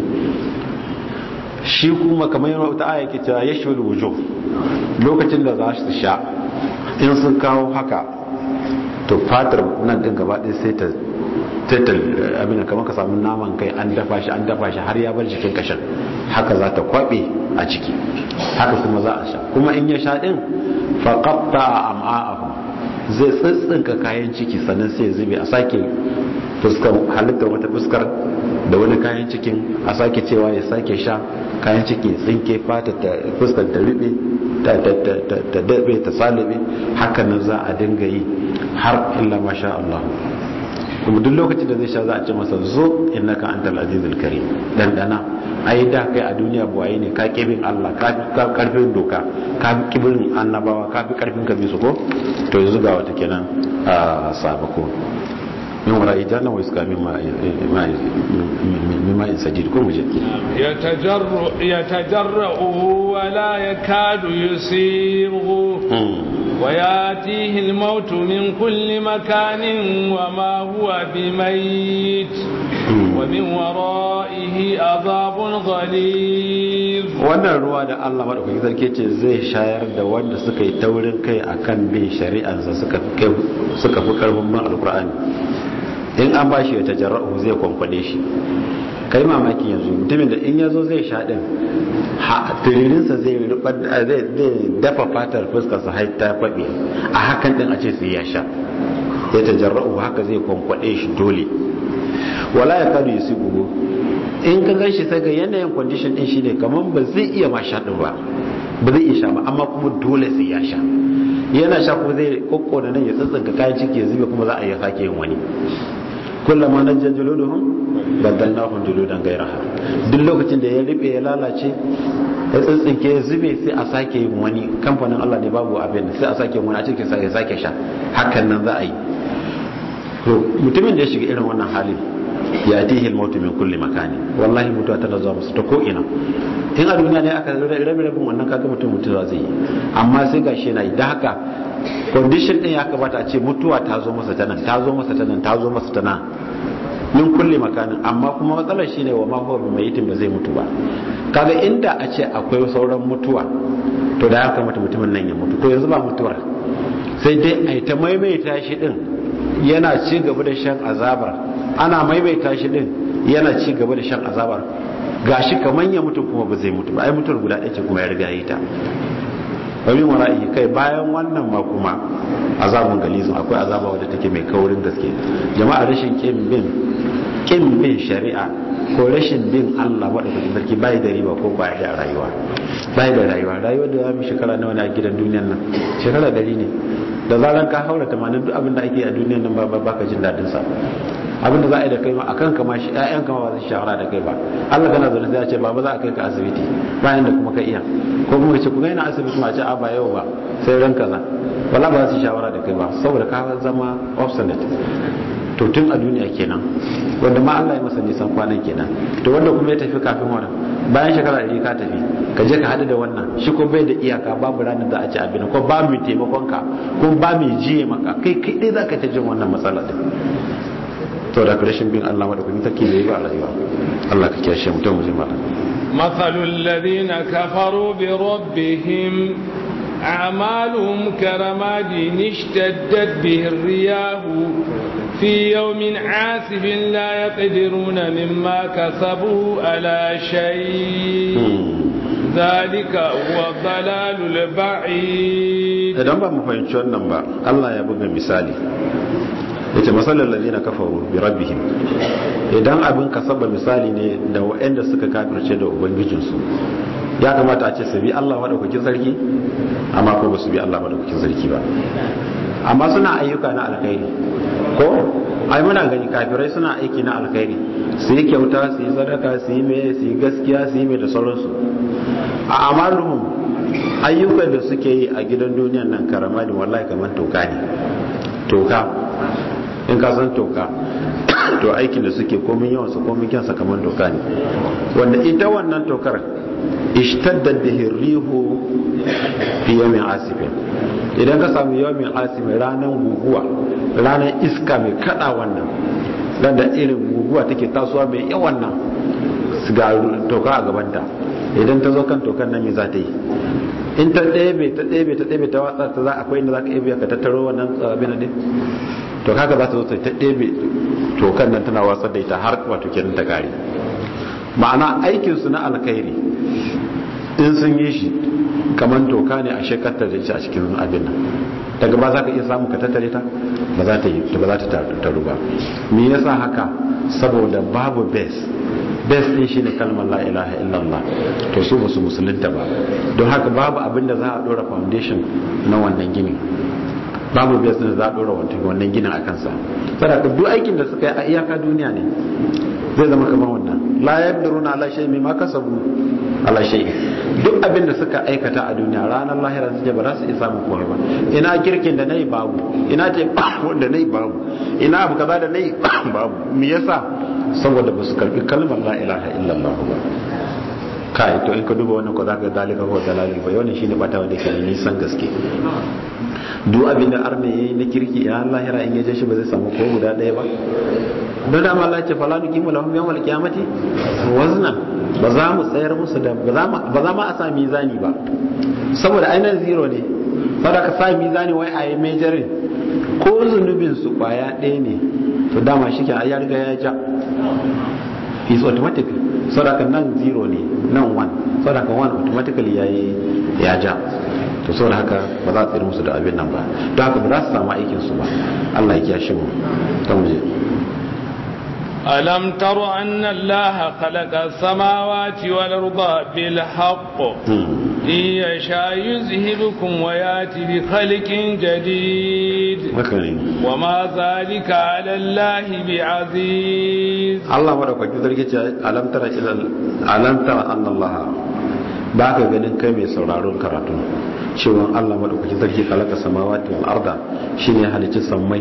shi kuma kamar yana wata aya ke cewa yashul wujuh lokacin da za su sha in sun kawo haka to fatar nan din gaba ɗaya sai ta tattal abin kamar ka samu naman kai an dafa shi an dafa shi har ya bar jikin kashin haka za ta kwabe a ciki haka kuma za a sha kuma in ya sha din faqatta am'a'ahu zai tsitsinka kayan ciki sannan sai zube a sake fuskar halittar wata fuskar da wani kayan cikin a sake cewa ya sake sha kayan ciki tsinke fata ta fuskar ta rube ta dabe ta salibe hakanan za a dinga yi har illa masha Allah kuma duk lokacin da zai sha za a ce masa zo innaka antal azizul karim dan dana ai da kai a duniya buwaye ne ka kibin Allah ka fi karfin doka ka fi kibin annabawa ka fi karfin ka bisu ko to yanzu ga wata kenan a sabako min wara ijana wa iska min ma'in sadid ko muje يتجرؤه ولا يكاد يسيره وياتيه الموت من كل مكان وما هو بميت ومن ورائه عذاب غليظ wannan ruwa da Allah madaukakin sarki ce zai shayar da wanda suka yi taurin kai akan bin shari'ansa suka suka fi karfin bin alkur'ani in an bashi ya tajarra'u zai kwankwade shi kai mamaki yanzu mutumin da in ya zo zai sha din turirinsa zai dafa fatar fuskarsa har ta faɗi a hakan din a ce sai ya sha ya tajarra'u haka zai kwankwade shi dole wala ya kadu ya sigo in ka gan shi sai ga yanayin condition din shi ne kamar ba zai iya ma sha din ba ba zai iya sha ba amma kuma dole sai ya sha yana sha kuma zai kokkona nan ya tsatsanka kayan ciki ya zube kuma za a iya sake yin wani kullama najja juluduhum badalnahum juludan ghayraha duk lokacin da ya ribe ya lalace ya tsintsinke ya zube sai a sake yin wani kamfanin Allah ne babu abin sai a sake yin wani a cikin sai ya sake sha hakan nan za a yi to mutumin da ya shiga irin wannan hali ya tihi al-mautu min kulli makani wallahi mutuwa tana zuwa musu ta ko ina in a duniya ne aka rabe rabin wannan kaga mutum mutuwa zai yi amma sai gashi yana yi da haka condition din ya kamata a ce mutuwa ta zo masa tanan ta zo masa tanan ta zo masa tanan min kulli makanin amma kuma matsalar shine wa ma huwa bimayitin ba zai mutu ba kaga inda a ce akwai sauran mutuwa to da ya kamata mutumin nan ya mutu to yanzu ba mutuwar sai dai a ta maimaita shi din yana ci gaba da shan azabar ana maimaita shi din yana ci gaba da shan azabar gashi kaman ya mutu kuma ba zai mutu ba ai mutuwar guda ɗaya ce kuma ya riga yi ta wa min wara'ihi kai bayan wannan ma kuma azabun galizun akwai azaba wadda take mai kaurin gaske jama'a rashin kin bin kin bin shari'a ko rashin bin Allah madaukakin sarki bai da riba ko bai da rayuwa bai da rayuwa rayuwar da zamu shekara nawa ne a gidan duniyar nan shekara dari ne da zaran ka haura 80 duk abin da ake a duniyar nan ba baka jin dadin sa abin da za a yi da kai ma akan kama shi ƴaƴan kama ba su shawara da kai ba Allah kana zaune sai ya ce baba za a kai ka asibiti bayan da kuma ka iya ko kuma ce ku ga ina asibiti ma ce a ba yau ba sai ran kaza wala ba za su shawara da kai ba saboda ka zama obsolete to tun a duniya kenan wanda ma Allah ya masa nisan kwanan kenan to wanda kuma ya tafi kafin wannan bayan shekara ɗari ka tafi ka je ka haɗu da wannan shi ko bai da iyaka babu ranar da a ci abin ko ba mai taimakon ka ko ba mai jiye maka kai kai dai zaka ta jin wannan matsala din to da rashin bin Allah madaukakin take bai ba rayuwa Allah ka kiyashe mutum mu jima مثل الذين كفروا بربهم أعمالهم كرماد اشتدت به الرياح في يوم عاسف لا يقدرون مما كسبوا على شيء ذلك هو الضلال البعيد idan ba mu fahimci wannan ba Allah ya buga misali yace masallar ladina kafaru bi rabbihim idan abin kasaba misali ne da waɗanda suka kafirce da ubangijinsu ya kamata a ce su bi Allah madaukakin sarki amma ko ba su bi Allah madaukakin sarki ba amma suna ayyuka na alkhairi ko ai muna gani kafirai suna aiki na alkhairi su yi kyauta su yi sadaka su yi mai su yi gaskiya su yi mai da sauransu a amaluhum ayyukan da suke yi a gidan duniyan nan karama da wallahi kamar toka ne toka in ka san toka to aikin da suke komin yawan su komin kyansa kamar toka ne wanda ita wannan tokar ishtaddat bihi rihu fi yawmin asifin idan ka samu yawmin asifin ranar guguwa ranar iska mai kada wannan dan da irin guguwa take tasowa mai yawan nan ga toka a gabanta idan ta zo kan tokan nan me za ta yi in ta ɗebe ta ɗebe ta ɗebe ta watsa ta za akwai inda za ka ɗebe ka tattaro wannan abin din to haka za ta zo ta ɗebe tokan nan tana watsar da ita har wato kenan ta kare ma'ana aikinsu na alkhairi in sun yi shi kamar toka ne a shekarta da shi a cikin abin nan daga ba za ka iya samu ka tattare ta ba za ta yi ba za ta taru ba me yasa haka saboda babu base base din shine kalmar la ilaha illallah to su ba su musulunta ba don haka babu abin da za a dora foundation na wannan gini babu base din da za a dora wannan ginin a kansa saboda duk aikin da suka yi a iyaka duniya ne zai zama kamar wannan la yabduruna ala shay mimma kasabu ala shay duk abin da suka aikata a duniya ranar lahira su ba za su isa mu komai ba ina kirkin da nayi babu ina ce wanda nayi babu ina abu kaza da nayi babu me yasa saboda ba su karbi kalmar la ilaha illallah ba kai to in ka duba wannan ko zaka dalika ko dalali ba wannan shine bata wanda ke nisan gaske duk abin da arne yayi na kirki ina lahira in yaje shi ba zai samu ko guda ɗaya ba don dama Allah ce fala nuqimu lahum yawmal qiyamati wazna ba za mu tsayar musu da ba za ma a sa mizani ba saboda ainihin zero ne saboda ka sa mizani wai a yi majorin ko zunubin su kwaya ɗaya ne to dama shi ke ya riga ya ja is automatic saboda ka nan zero ne nan one saboda ka one automatically ya yi ya ja to saboda haka ba za a tsayar musu da abin nan ba don haka ba za su samu aikin su ba Allah ya kiyashe mu ta mu je ألم تر أن الله خلق السماوات والأرض بالحق إن يشاء يذهبكم وياتي بخلق جديد وما ذلك على الله بعزيز الله مرحبا كذلك ألم تر ألم تر أن الله ba ka ganin kai mai sauraron karatu cewa Allah madaukakin sarki kalaka samawati wal arda shine halicci sammai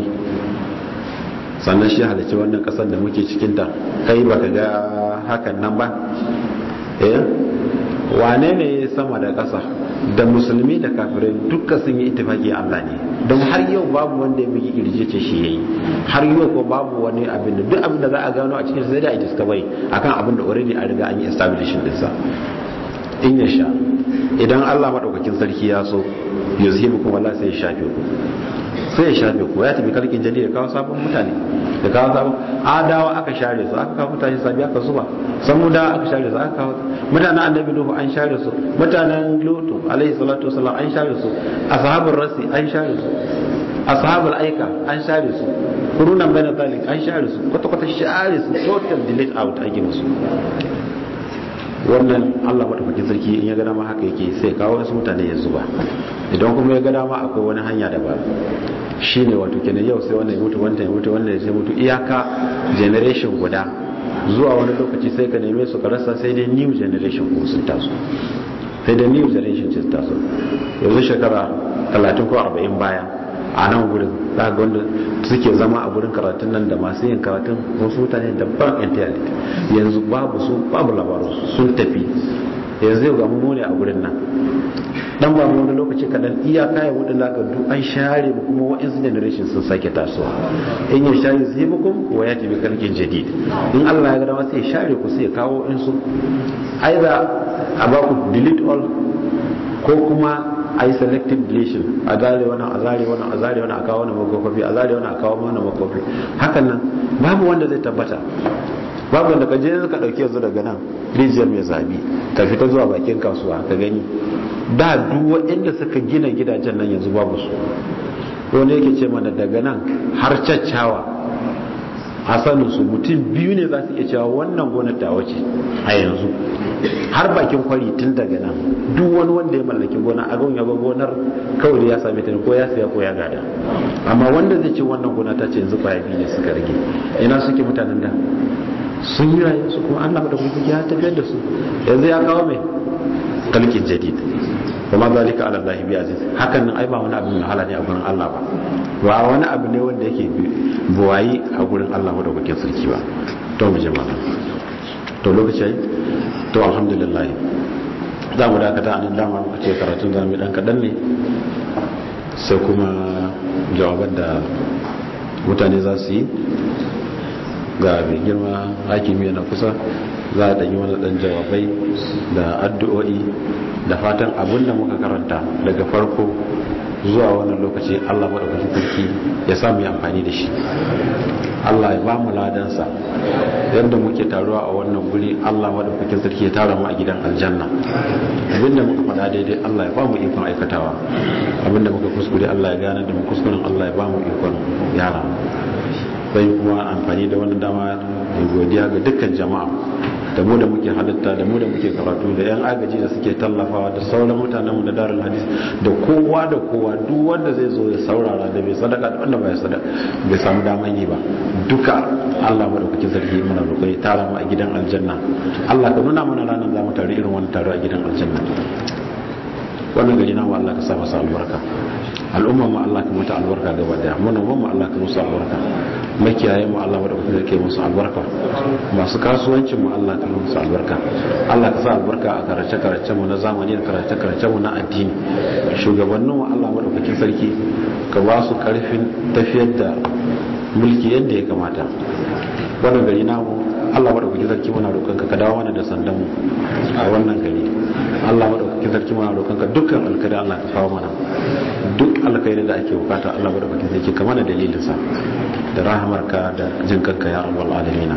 sannan shi halicci wannan kasar da muke cikinta kai baka ga hakan nan ba eh wane ne sama da ƙasa da musulmi da kafirai duka sun yi ittifaki Allah ne don har yau babu wanda ya bugi kirje ce shi yayi har yau ko babu wani abin da duk abin da za a gano a cikin sai da a discovery akan abin da already an riga an yi establishing din sa in ya sha idan Allah madaukakin sarki ya so yuzhibukum wallahi sai ya shafe ku sai ya shafe ku ya tafi kalkin jadi ya kawo sabon mutane da kawo sabon adawa aka share su aka kawo mutane sabi aka zuba samuda aka share su aka kawo mutanen annabi nuhu an share su mutanen lutu alaihi salatu wasallam an share su ashabul rasi an share su ashabul aika an share su kurunan bayan zalik an share su kwata-kwata share su total delete out ake musu wannan allah maɗaukakin sarki in ya gada ma haka yake sai kawo wasu mutane ya zuba idan kuma ya gada ma akwai wani hanya da ba shi ne wato kenan yau sai wannan ya mutu wannan ya mutu wannan ya mutu iyaka generation guda zuwa wani lokaci sai ka neme su ka rasa sai dai new generation ko sun taso sai dai new generation sun taso yanzu shekara 30 ko 40 baya a nan gurin za ga wanda suke zama a gurin karatun nan da masu yin karatun wasu mutane daban entirely yanzu babu su babu labaru sun tafi yanzu yau ga mu ne a gurin nan dan ba mu wani lokaci kadan iya kaya wadin da duk an share mu kuma wa'insu generation sun sake tasowa in ya share su yi bukum wa ya tabi kalkin jadid in Allah ya ga dama sai ya share ku sai ya kawo in su either a ba ku delete all ko kuma a yi selective deletion a zare wannan a zare wannan a zare wannan a kawo wannan makofi a zare wannan a kawo wannan makofi hakan nan babu wanda zai tabbata babu wanda ka je ka dauke yanzu daga nan rijiyar mai zabi ka fita zuwa bakin kasuwa ka gani da duk waɗanda suka gina gidajen nan yanzu babu su wani yake ce mana daga nan har caccawa a sanin su mutum biyu ne za su iya cewa wannan gonar ta wace a yanzu har bakin kwari tun daga nan duk wani wanda ya mallaki gona a ya ga gonar kawai ya same ta ko ya siya ko ya gada amma wanda zai ce wannan gona ta ce yanzu kwaya biyu ne suka rage ina suke mutanen da sun yi rayu su kuma Allah da kuma ya tafiyar da su yanzu ya kawo mai kalkin jadid kuma zalika ala Allah bi aziz hakan nan ai ba wani abu mai hala ne a gurin Allah ba ba wani abu ne wanda yake buwayi a gurin Allah da kuke sarki ba to mu jama'a to lokaci to alhamdulillah za mu dakata a nan dama muka ce karatun zamu dan kadan ne sai kuma jawaban da mutane za su yi ga mai girma hakimi yana kusa za a ɗanyi wani ɗan jawabai da addu'o'i da fatan abin da muka karanta daga farko zuwa wannan lokaci allah maɗaukakin sarki ya samu yi amfani da shi allah ya ba mu ladansa yadda muke taruwa a wannan guri allah maɗaukakin sarki ya tara mu a gidan aljanna abinda muka faɗa daidai allah ya ba mu ikon aikatawa abinda muka kuskure allah ya gane da mu kuskuren allah ya ba mu ikon yara bai kuma amfani da wannan dama da godiya ga dukkan jama'a da mu da muke halitta da mu da muke karatu da yan agaji da suke tallafawa da sauran mutanenmu da darul hadis da kowa da kowa duk wanda zai zo ya saurara da bai sadaka da wanda bai sadaka bai samu daman yi ba duka Allah madaukakin sarki muna roƙo ya tara mu a gidan aljanna Allah ka nuna mana ranar za mu tare irin wannan taro a gidan aljanna wannan gari namu Allah ka sa masa albarka al'umma mu Allah ka mata albarka gaba daya manoman mu Allah ka musu albarka makiyayen mu Allah madaukakin sarki musu albarka masu kasuwancin mu Allah ka musu albarka Allah ka sa albarka a karace karace mu na zamani da karace karace mu na addini shugabannin mu Allah madaukakin sarki ka ba su karfin tafiyar da mulki yadda ya kamata wannan gari namu Allah madaukakin sarki muna roƙon ka dawo mana da sandan mu a wannan gari Allah madaukakin sarki muna roƙon ka dukkan alkhairi Allah ka kawo mana duk alkhairi da ake bukata Allah madaukakin sarki ka mana dalilin sa da rahamarka da jin kanka ya rabbal alamin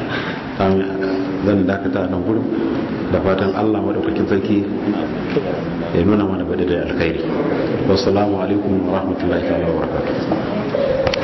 zan dakata nan gurin da fatan Allah madaukakin sarki ya nuna mana bada da alkhairi wassalamu alaikum wa rahmatullahi ta'ala wa barakatuh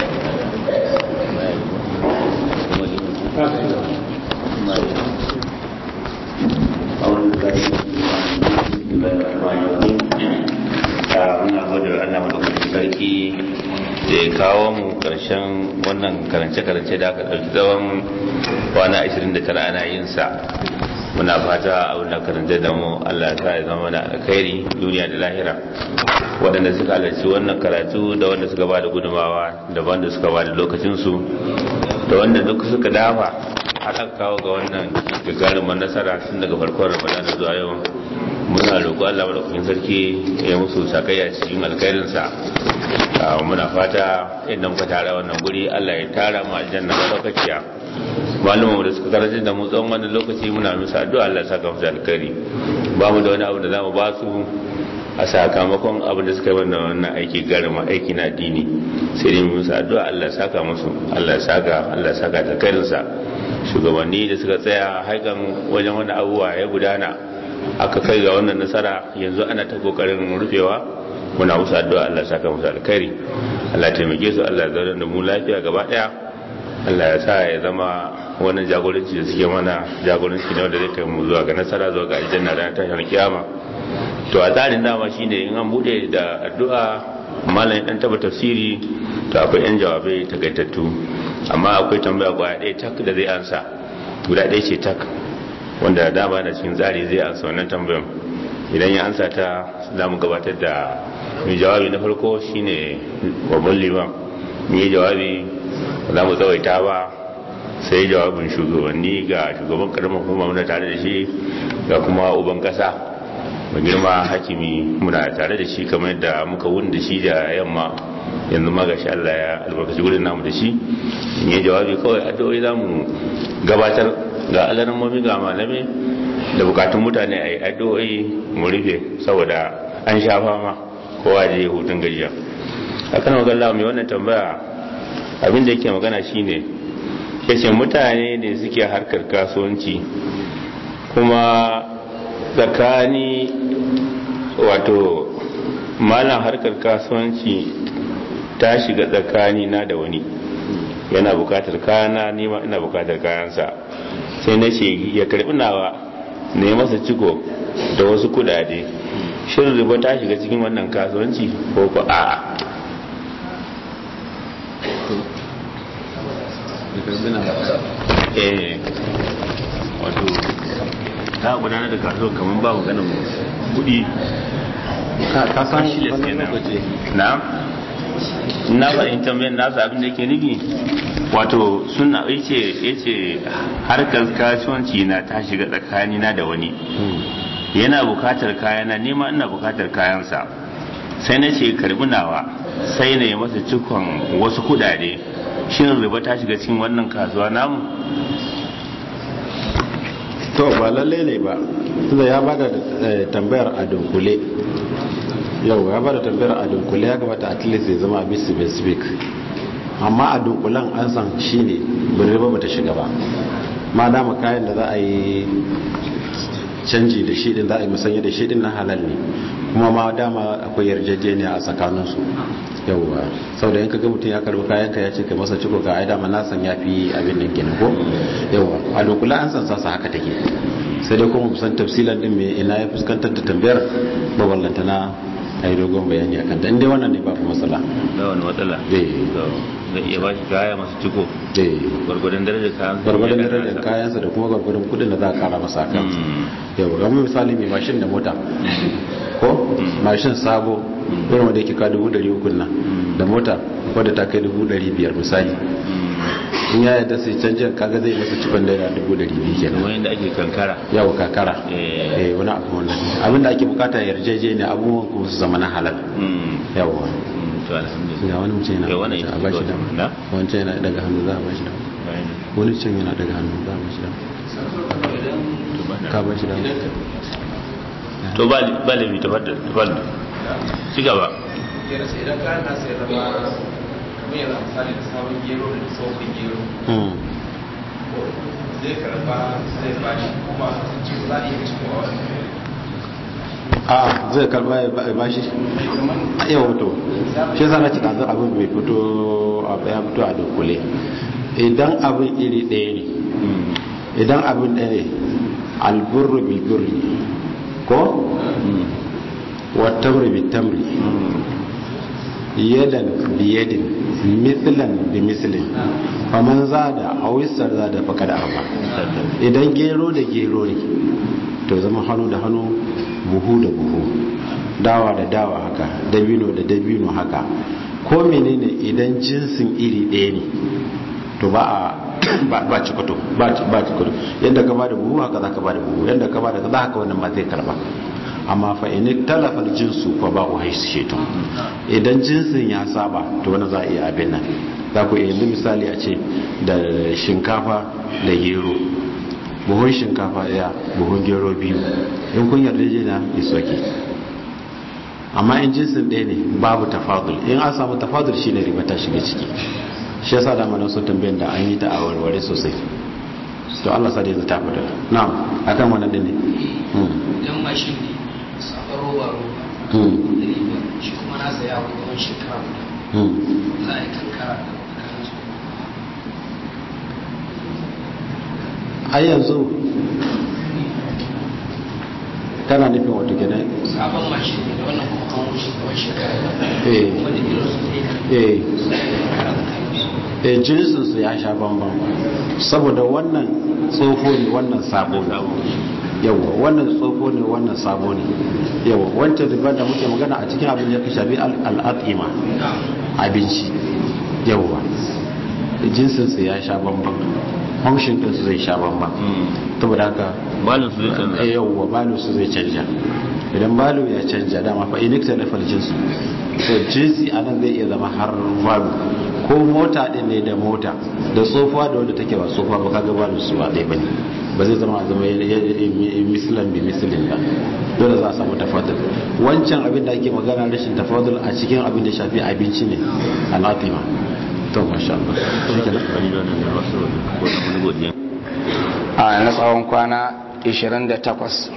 muna gode wa Allah madaukakin sarki da ya kawo mu karshen wannan karance-karance da aka ɗauki tsawon kwana 29 ana yin sa muna fata abin da karanta da mu Allah ta ya zama da alkhairi duniya da lahira waɗanda suka halarci wannan karatu da wanda suka ba da gudumawa da wanda suka ba da lokacinsu da wanda duk suka dafa har kawo ga wannan gagarumin nasara tun daga farkon ramadana zuwa yau muna roƙo Allah madaukakin sarki ya musu sakayya cikin alkhairinsa muna fata idan muka tara wannan guri Allah ya tara mu aljanna madaukakiya malumanmu da suka karantar da mu tsawon wannan lokaci muna musu addu'a Allah ya saka musu alkhairi ba mu da wani abu da za mu ba su a sakamakon abin da suka yi wannan wannan aiki garima aiki na addini sai dai musu addu'a Allah saka musu Allah saka Allah saka da karinsa shugabanni da suka tsaya haikan wajen wani abubuwa ya gudana aka kai ga wannan nasara yanzu ana ta kokarin rufewa muna musu addu'a Allah saka musu alkhairi Allah taimake su Allah zauna da mu lafiya gaba daya Allah ya sa ya zama wannan jagoranci da suke mana jagoranci ne wanda zai kai mu zuwa ga nasara zuwa ga aljanna ranar tashin kiyama to a tsarin dama shine in an bude da addu'a malamin dan taba tafsiri to akwai yan jawabai takaitattu amma akwai tambaya kwaya ɗaya tak da zai ansa guda ɗaya ce tak wanda dama na cikin tsari zai ansa wannan tambayan idan ya ansa ta za mu gabatar da mai jawabi na farko shine babban liman mai jawabi za mu tsawaita ba sai jawabin shugabanni ga shugaban karamar kuma muna tare da shi ga kuma uban kasa mai girma hakimi muna tare da shi kamar yadda muka wuni da shi da yamma yanzu ma gashi Allah ya albarkaci gudun namu da shi in yi jawabi kawai addu'o'i za mu gabatar ga alamomi ga malame da bukatun mutane a yi addu'o'i mu rufe saboda an sha fama kowa da ya hutun gajiya a kan magana mai wannan tambaya abin da yake magana shine yace mutane ne suke harkar kasuwanci kuma tsakani wato malam harkar kasuwanci ta shiga tsakani na da wani yana bukatar kayana nima ina bukatar kayansa sai na ce ya karbi nawa ne masa ciko da wasu kudade shirin riba ta shiga cikin wannan kasuwanci ko ko a'a eh wato ta gudanar da kasuwa kamar ba maganin kudi ka san Cashless wani kenan. lokaci na na fahimta mai nasu abin da ke nufi wato suna yace yace harkar kasuwanci na ta shiga tsakani na da wani yana bukatar kayana nema ina bukatar kayansa sai na ce karbi nawa sai na yi masa cikon wasu kudade shin riba ta shiga cikin wannan kasuwa namu to ba lalle ne ba tunda ya bada eh, tambayar a dunkule yau ya bada tambayar a dunkule ya kamata at least ya zama abin specific amma a dunkulen an san shine bin riba bata shiga ba ma dama kayan da za a yi canji da shi din za a yi musanya da shi din na halal ne kuma ma dama akwai yarjejeniya a tsakaninsu yauwa sau da yanka ga mutum ya karbi kayan ka ya ce kai masa ciko ka ai dama na san ya fi abin nan kenan ko yauwa a dokula an san sasa haka take sai dai kuma musan tafsilan din me ina ya fuskantar da tambayar ba wallanta na a yi dogon bayani akan ta inda wannan ne babu matsala ba wani matsala Eh. zai iya ba shi kaya masu ciko eh gwargwadon darajar kayan gwargwadon darajar kayansa da kuma gwargwadon kudin da za a kara masa a kansa yau ga misali mai mashin da mota ko mashin sabo irin wanda yake ka dubu dari uku nan da mota wadda ta kai dubu dari biyar misali in ya yadda sai canjin kaga zai masa cikon naira dubu dari biyu kenan kamar yadda ake kankara yawo kakara Eh. eh wani abu wannan abinda ake bukata yarjejeniya abubuwan kuma su zama na halal Mm. yawa Mm, to alhamdulillah ga wani mutum yana Eh, wannan a ita bashi ce da na? wancan yana daga hannu za a bashi da wani can yana daga hannu za a bashi da ka bashi da to ba ba laifi tafaddal tafaddal ci gaba yana sai idan kayan nasa ya zama kamar yana misali da sabon gero da tsohon gero Hmm. zai karba zai bashi kuma sun ce za a iya cikin wa wani a zai karba ya ba- ya bashi a yau to shi yasa na cika zan abin bai fito abu ya fito a dunkule idan abin iri ɗaya ne idan abin ɗaya ne alburru bilburri ko wattamri bitamri yadan biyadin mithlan bi mislin faman zada awisar zada faqad arba idan gero da gero ne to zama hannu da hannu buhu da buhu dawa da dawa haka dabino da dabino haka ko menene idan jinsin iri ɗaya ne to ba a ba ba cikoto ba ba cikoto yadda ka bada buhu haka zaka bada buhu yadda ka bada kaza haka wannan ma zai karba amma fa in talafa jinsu fa ba u haisu shetu idan jinsin ya saba to wani za a iya abin nan za ku iya yanzu misali a ce da shinkafa da gero buhun shinkafa daya buhun gero biyu in kun yarda jina is okay amma in jinsin ɗaya ne babu tafadul in an samu tafadul shine riba ta shiga ciki shi yasa da mana so tambayan da an yi ta a warware sosai to Allah sa da yanzu ta fada na'am akan wannan din ne idan mashin ne sabon roba roba Hmm. da riba shi kuma na saya wa tsawon shekara guda Hmm. za a yi kankara da tsakanin su har yanzu kana nufin wato kenan sabon mashin ne da wannan kuma an wuce tsawon shekara eh kuma da irin su zai eh kankara tsakanin su eh jinsinsu ya sha bambam saboda wannan tsofo ne wannan sabo ne yawa wannan tsofo ne wannan sabo ne yawa wancan riba da muke magana a cikin abin da ya shafi al'adima abinci yawa jinsinsu ya sha bambam function ɗinsu zai sha bambam saboda haka malin su zai canza eh, yawwa balo su zai canja idan balo ya canja dama fa inikta da jinsu to jinsi a nan zai iya zama har balo ko mota din ne da mota da tsofa da wanda take ba tsofa ba kaga balo su ba ɗaya bane ba zai zama a zama mislan bi mislin ba dole za a samu tafadul wancan abin da ake magana rashin tafadul a cikin abin da shafi abinci ne anatima to masha Allah shikenan. wani da wannan da wasu wani godiya a na tsawon kwana 28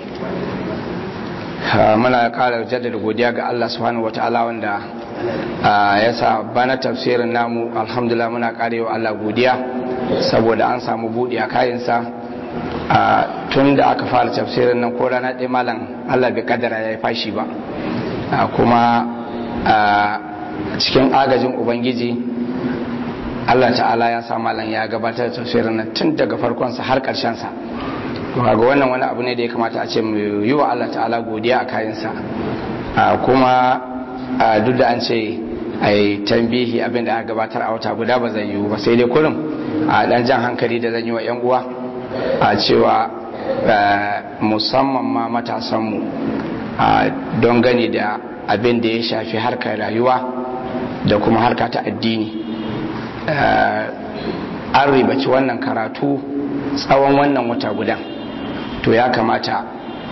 Ah, muna kara jaddada godiya ga Allah subhanahu wata'ala wanda ah, ya sa bana tafsirin namu alhamdulillah muna karewa Allah godiya saboda an samu buɗe a kayansa Ah, tun da aka fara tafsirin nan ko rana ɗaya malam Allah bai kaddara ya yi fashi ba Ah, kuma ah, cikin agajin ubangiji Allah ta'ala ya sa malam ya gabatar da tafsirin nan tun daga farkonsa har sa to ga wannan wani abu ne da ya kamata a ce mu yi wa Allah ta'ala godiya a kayansa a kuma a duk da an ce a yi tambihi abin da aka gabatar a wata guda ba zai yiwu ba sai dai kullum a dan jan hankali da zan yi wa 'yan uwa a cewa eh, musamman ma matasanmu a don gani da abin da ya shafi harkar rayuwa da kuma harka ta addini Eh, an ribaci wannan karatu tsawon wannan wata gudan to ya kamata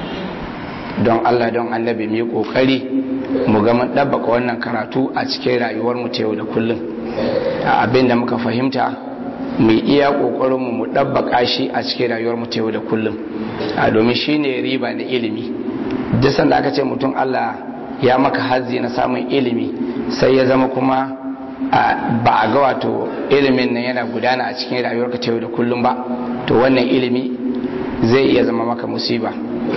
don Allah don annabi mu yi kokari mu ga mun ɗabbaka wannan karatu a cikin rayuwar mu ta yau da kullum a abin da muka fahimta mu iya kokarin mu mu ɗabbaka shi a cikin rayuwar mu ta yau da kullum a domin shine riba na ilimi duk sanda aka ce mutum Allah ya maka hazzi na samun ilimi sai ya zama kuma a- ba a ga wato ilimin nan yana gudana a cikin rayuwarka ta yau da kullum ba to wannan ilimi zai iya zama maka musiba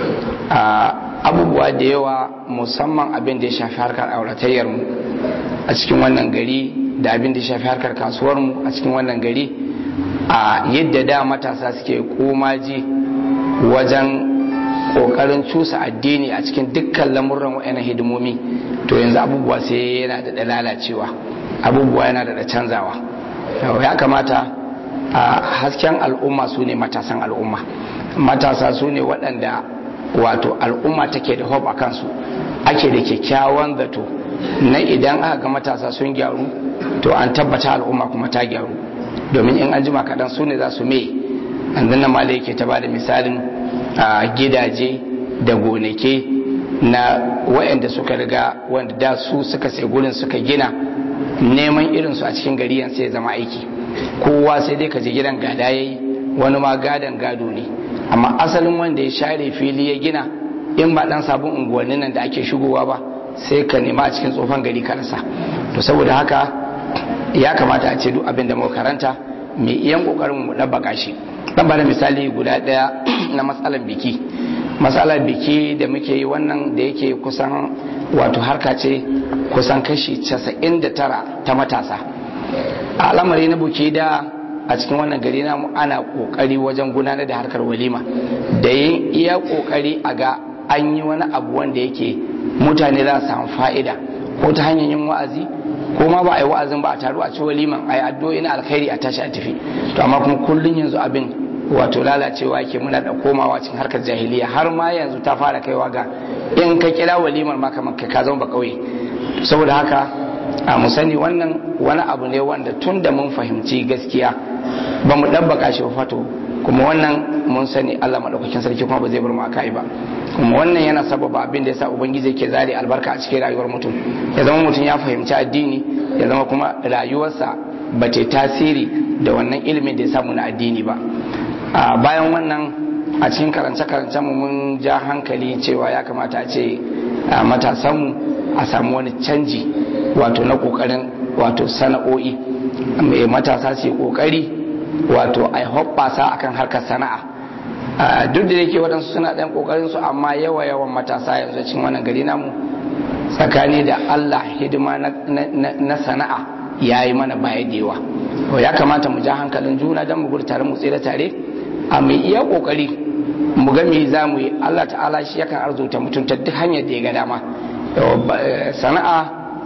a abubuwa da yawa musamman abin da ya shafi harkar auratayyar mu a cikin wannan gari da abin da ya shafi harkar kasuwar mu a cikin wannan gari a yadda da matasa suke komaji wajen kokarin cusa addini a cikin dukkan lamurran wa'annan hidimomi to yanzu abubuwa sai yana da lalacewa abubuwa yana da canzawa ya kamata a hasken al'umma su ne matasan al'umma matasa su ne waɗanda wato al'umma take da hope a kansu ake da kyakkyawan zato na idan aka ga matasa sun gyaru to an tabbata al'umma kuma ta gyaru domin in an jima kaɗan su ne za su me an nan malai yake ta bada misalin a gidaje da gonake na waɗanda suka riga wanda da su suka sai gurin suka gina neman irinsu a cikin gari yan sai ya zama aiki kowa sai dai ka je gidan gada yayi wani ma gadan gado ne amma asalin wanda ya share fili ya gina in ba dan sabon unguwannin nan da ake shigowa ba sai ka nema a cikin tsofan gari ka rasa to saboda haka ya kamata a ce duk abin da muka karanta mai iyan kokarin mu dabbaka shi dan bada misali guda daya na matsalar biki matsalar biki da muke yi wannan da yake kusan wato harka ce kusan kashi 99 ta matasa a al'amari na buki da a cikin wannan gari na ana kokari wajen gudanar da harkar walima da yin iya kokari a ga an yi wani abu wanda yake mutane za su samu fa'ida ko ta hanyar yin wa'azi ko ma ba a yi wa'azin ba a taru a ci waliman a yi addu'o'i na alkhairi a tashi a tafi to amma kuma kullun yanzu abin wato lalacewa yake muna da komawa cikin harkar jahiliya har ma yanzu ta fara kaiwa ga in ka kira walimar ma kamar kai ka zama ba kauye saboda haka a mu sani wannan wani abu ne wanda tun da mun fahimci gaskiya ba mu ɗabbaka shi ba fato kuma wannan mun sani Allah madaukakin sarki kuma ba zai bar mu akai ba kuma wannan yana sababa abin da yasa ubangiji yake zare albarka a cikin rayuwar mutum ya zama mutum ya fahimci addini ya zama kuma rayuwarsa ba ta tasiri da wannan ilimin da ya samu na addini ba a bayan wannan a cikin karance-karancen mu mun ja hankali cewa ya kamata a ce matasanmu a samu wani canji wato na kokarin wato sana'o'i mai matasa su yi kokari wato a hoɓɓasa akan harkar sana'a duk da yake waɗansu suna ɗan kokarin su amma yawa yawan matasa yanzu cikin wannan gari namu tsakani da Allah hidima na sana'a ya yi mana baya da yawa ya kamata mu ja hankalin juna don mu gudu tare mu tsere tare a mai iya kokari mu ga me za mu yi Allah ta'ala shi yakan arzuta mutum ta duk hanyar da ya ga dama sana'a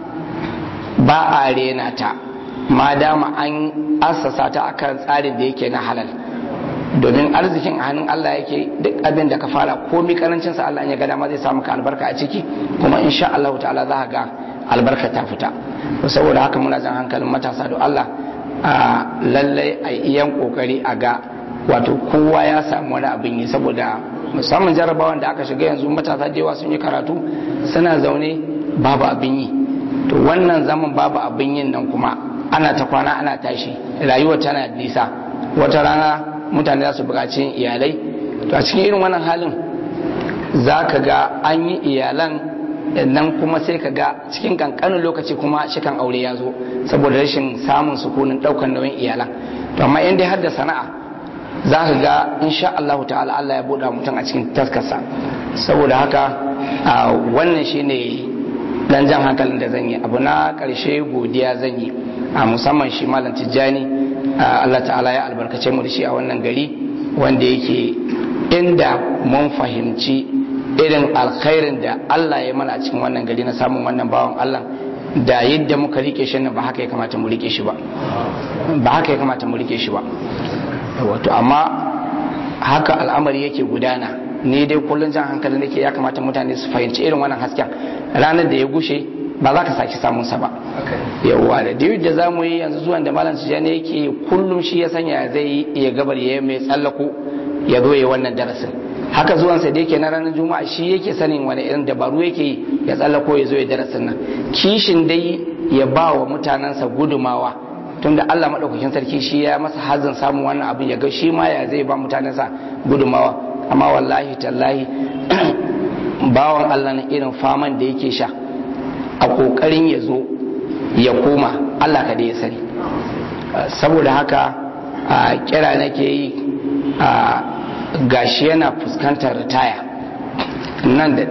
ba a rena ta ma dama an assasa ta akan tsarin da yake na halal domin arzikin a hannun Allah yake duk abin da ka fara komi karancin sa Allah ya ga dama zai samu ka albarka a ciki kuma insha Allah ta'ala za ka ga albarka ta fita saboda haka muna jan hankalin matasa da Allah a lallai a iyan kokari a ga wato kowa ya samu wani abin yi saboda musamman jarabawan da aka shiga yanzu matasa da yawa sun yi karatu suna zaune babu abin yi to wannan zaman babu abin yin nan kuma ana ta kwana ana tashi rayuwa tana nisa wata rana mutane za su buƙaci iyalai to a cikin irin wannan halin za ka ga an yi iyalan nan kuma sai ka ga cikin kankanin lokaci kuma shikan aure ya zo saboda rashin samun sukunin ɗaukar nauyin iyalan to amma in dai har da sana'a za ka ga insha Allah ta'ala Allah ya buɗa mutum a cikin taskarsa saboda haka wannan shine dan jan hankalin da zan yi abu na ƙarshe godiya zan yi a musamman shi malam tijjani Allah ta'ala ya albarkace mu da shi a wannan gari wanda yake inda mun fahimci irin alkhairin da Allah ya mana a cikin wannan gari na samun wannan bawan Allah da yadda muka rike shi nan ba haka ya kamata mu rike shi ba ba haka ya kamata mu rike shi ba wato amma haka al'amari yake gudana ni dai kullun jan hankali nake ya kamata mutane su fahimci irin wannan hasken ranar da ya gushe ba za ka sake samun sa ba yawwa da duk da za mu yi yanzu zuwan da malam tijjani yake kullum shi ya sanya zai iya gabar ya mai tsallako ya zo ya wannan darasin haka zuwan sa da yake na ranar juma'a shi yake sanin wani irin dabaru yake ya tsallako ya zo ya darasin nan kishin dai ya ba wa mutanensa gudumawa tunda Allah madaukakin sarki shi ya masa hazin samun wannan abin ya ga shi ma ya zai ba mutanensa gudumawa amma wallahi tallahi bawan Allah na irin faman da yake sha a kokarin ya zo ya koma Allah ka da ya sani saboda haka a kira nake yi a gashi yana fuskantar ritaya nan da